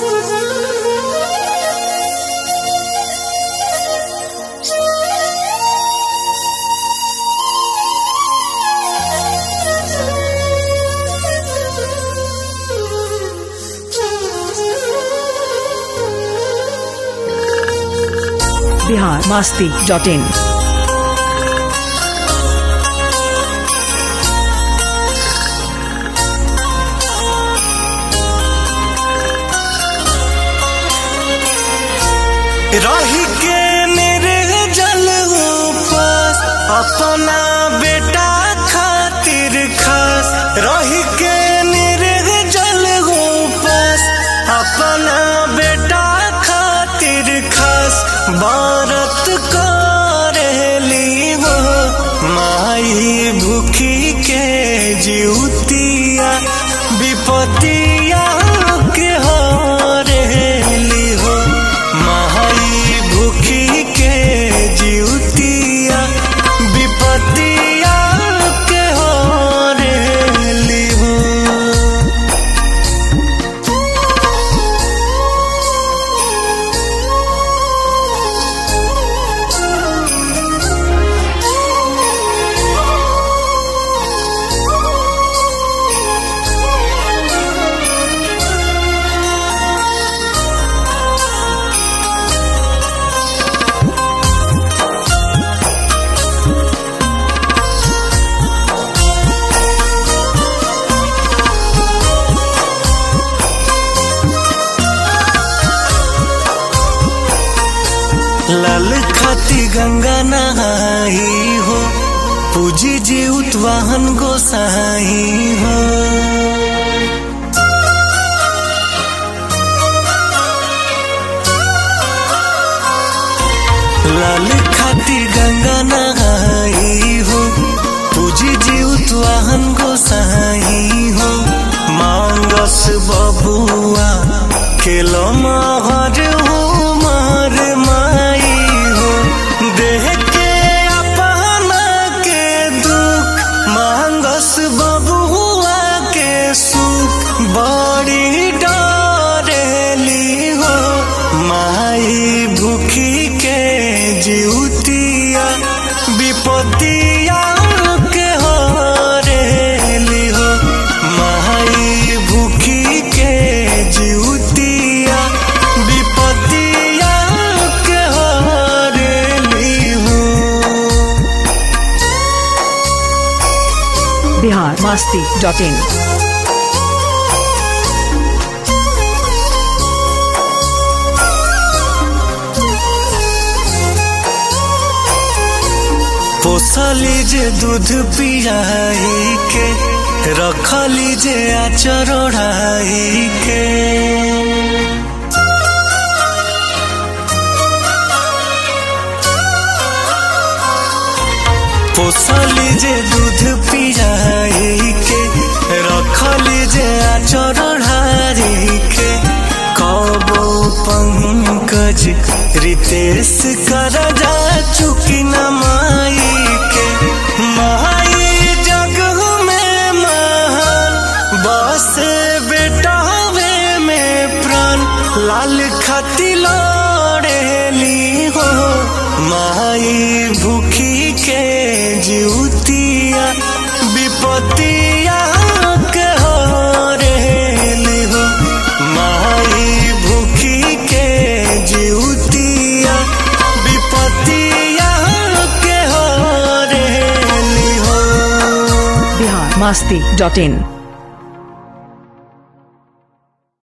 Bihar Masti dot in रही के मेरे जल पास अपना बेटा खातिर खास रही के मेरे जल पास अपना बेटा खातिर खास भारत करेली हो माई भूखी के जीवतिया विपतिया के हरेली हो माई भूखी के जीवतिया विपतिया के हरेली हो लाल खाती गंगा नहाई हो पूजी जी उतवाहन गोसाई हो लाल खाती गंगा नहाई हो पूजी जी उतवाहन गोसाई हो मांगस बबुआ खेलो महर हो मार माई हो देह के अपना के दुख मांगस बबुआ के सुख बड़ी डरेली हो माई भूखी के जीवतिया विपतिया के हरेली हो माई भूखी के जीवतिया विपतिया के हरेली हो बिहार मास्ती डॉट इन पोसली जे दूध पियाई के रखली जे आचर ओढ़ाई के पोसली जे दूध पियाई के रखली जे आचर ओढ़ाई के कबो पंकज रितेश कर जा चुकी न माई के माई जग में महान बस बेटा वे में प्राण लाल खती लड़ेली हो माई भूखी के जीवतिया विपतिया के हरेली हो माई भूखी के जीवतिया विपतिया के हरेली हो बिहार मास्ती डॉट इन